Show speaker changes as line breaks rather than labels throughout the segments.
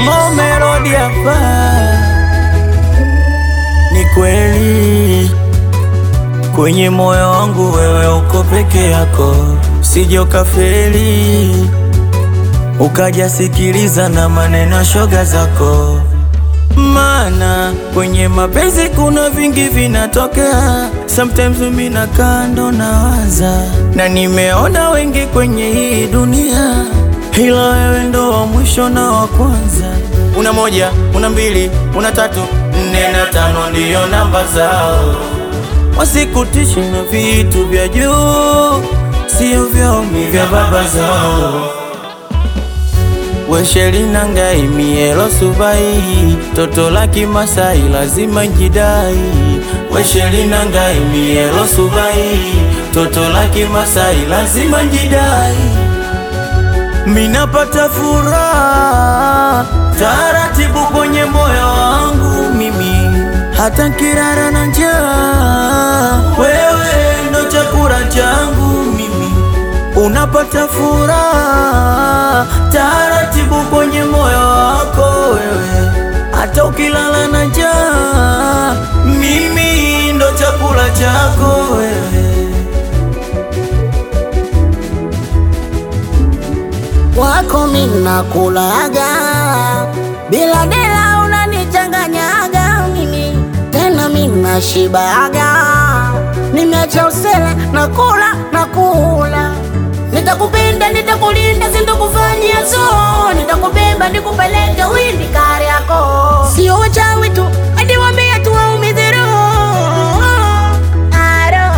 Mo Melody hapa. Ni kweli kwenye moyo wangu wewe uko peke yako, usije ukafeli ukaja sikiliza na maneno ya shoga zako, maana kwenye mapenzi kuna vingi vinatokea. Sometimes mimi nakaa ndo nawaza, na nimeona wengi kwenye hii dunia, ila wewe ndo wa mwisho na wa kwanza. Una moja, una mbili, una tatu, nne na tano ndiyo namba zao, wasikutishi na vitu vya juu, sio vyomi vya baba zao. Weshelina ngai mielo subai toto la Kimasai lazima njidai. Weshelina ngai mielo subai toto la Kimasai lazima njidai. Minapata furaha taratibu kwenye moyo wangu mimi, hata kirara na njaa, wewe ndo chakula changu mimi unapata furaha taratibu kwenye moyo wako wewe, hata ukilala na njaa, mimi ndo chakula chako wewe.
wako mina kulaga bila dela unanichanganyaga mimi tena mina shibaga nimeacha usele na kula na kula nitakupenda nitakulinda sindokufanyia so nitakubeba nikupeleke windi kari yako sio wachawi tu hadi wambia tu waumize roho Aro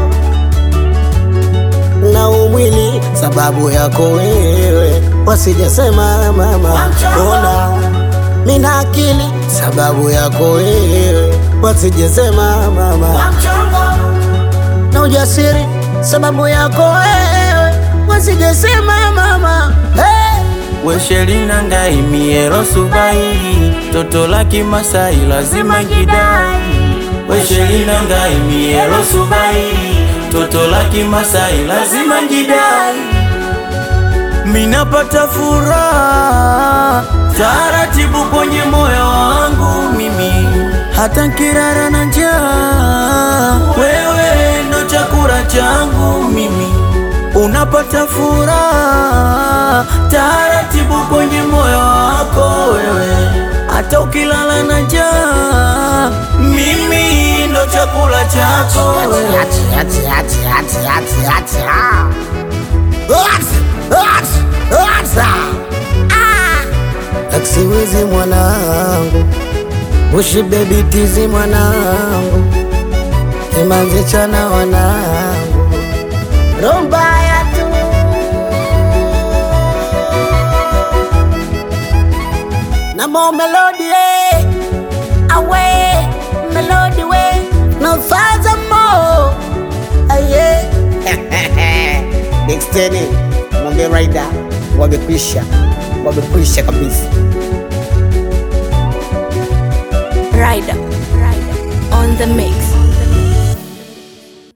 na umwili sababu yako wewe, wasijasema mama, ona mina akili sababu yako wewe, wasijasema mama, na ujasiri sababu yako wewe, wasijasema mama hey!
Weshelina ngai mielo subai toto la Kimasai lazima njidai. Weshelina ngai mielo subai toto la Kimasai lazima njidai. Minapata furaha taratibu kwenye moyo wangu mimi, hata kirara na njaa, wewe ndo chakula changu mimi unapata furaha taratibu kwenye moyo wako wewe, hata ukilala na njaa, mimi ndo chakula chako wewe.
Ati, ati, ati, ati, ati, ati, ah. Ati, ati, ati, ah. Aksiwizi mwanangu, Bushi baby tizi mwanangu, Kimanzi chana wanangu, Rombaya tu na mo melody eh. Awe melody we no faza mo aye Dexteni mwambie Raida wamekwisha, wamekwisha kabisa.
Rider, Rider on the mix.